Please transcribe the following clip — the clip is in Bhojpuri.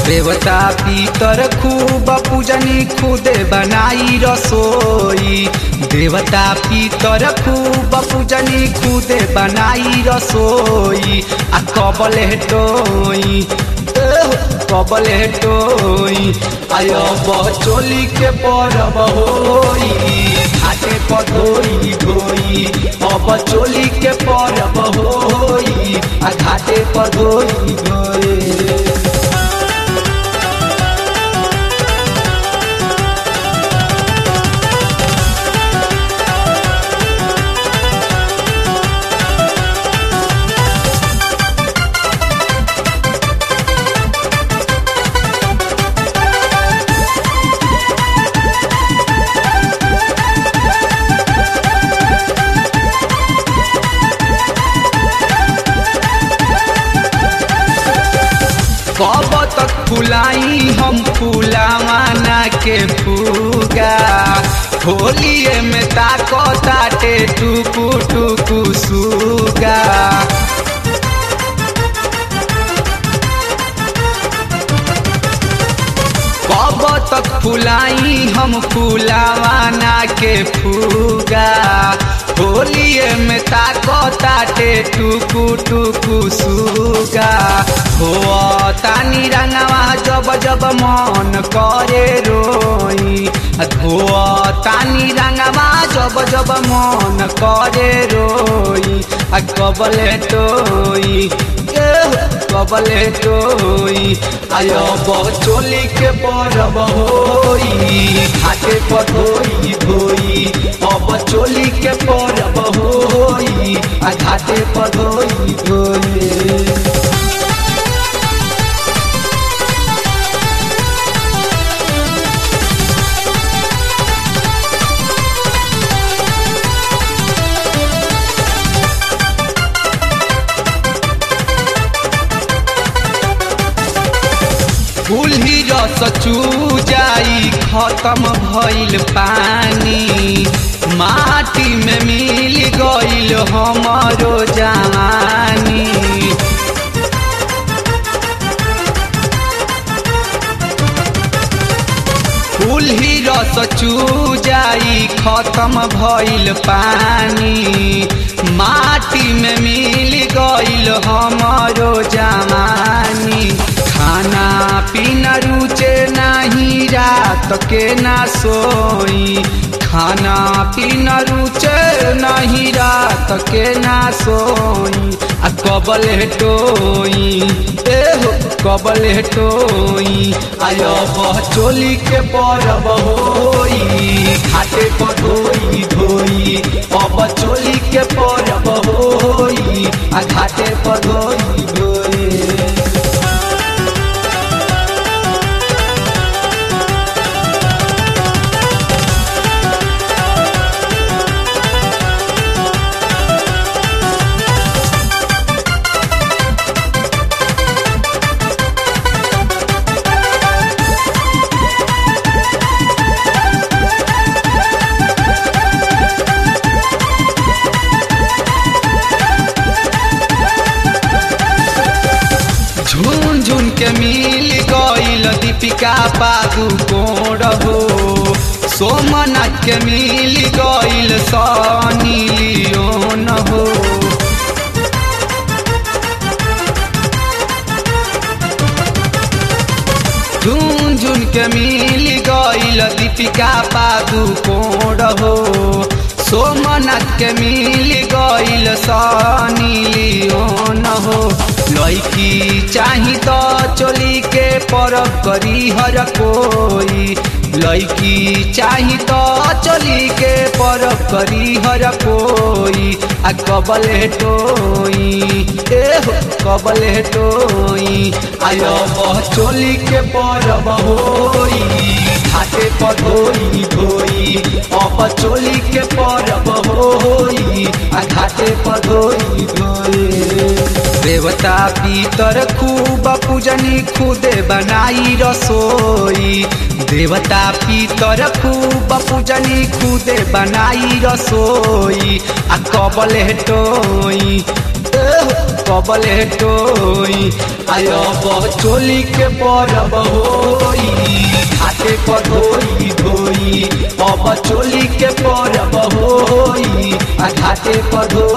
देवता पितर खूब पूजनी खुदे बनाई रसोई देवता पितर खूब पूजनी खुदे बनाई रसोई आ कबल हेटोई कबल हेटोई आयो बचोली के परब होई घाटे पधोई धोई अब चोली के परब होई आ घाटे पधोई धोई कब तक फुलाई हम फूलावाना के फूगा होलिए में ताको ताटे टुकु टुकु सुगा कब तक फुलाई हम फूलावाना के फूगा होलिए में ताको ताटे टुकु टुकु सुगा हो तानी रंगवा जब जब मन करे रोई हो तानी रंगवा जब जब मन करे रोई आ कबले टोई कबले टोई आयो बचोली के परब होई घाटे पधोई धोई अब चोली के परब होई आ घाटे पधोई धोई फूलही रस चूजाई खत्म भइल पानी माटी में मिल गइल हमरो जवानी फूलही रस चूजाई खत्म भइल पानी माटी में मिल गइल हमरो जवानी खाना पीना रुचे नाही रात के ना सोई खाना पीना रुचे नहीं रात के ना सोई आ कबल हेटोई ए हो कबल हेटोई आयो चोली के परब होई घाटे पधोई धोई अब चोली के परब होई आ घाटे पधोई धोई झुन झुन के मिल गइल दीपिका पादुकोण हो सोमनाथ के मिल गइल सनी लियोन हो झुन झुन के मिल गइल दीपिका पादुकोण हो सोमनाथ के मिल गइल सनी लियोन हो लैकी चाही तो चोली के परब करी हर कोई लैकी चाही तो चोली के परब करी हर कोई आ कबल हेटोई ए हो कबल हेटोई आयो चोली के परब होई घाटे पधोई धोई अब चोली के परब होई आ घाटे पधोई धोई देवता पितर खूब पूजनी खुदे बनाई रसोई देवता पितर खूब पूजनी खुदे बनाई रसोई आ कबल हेटोई कबले टोई आयो चोली के परब होई घाटे पर धोई धोई अब चोली के परब होई आ घाटे पर धोई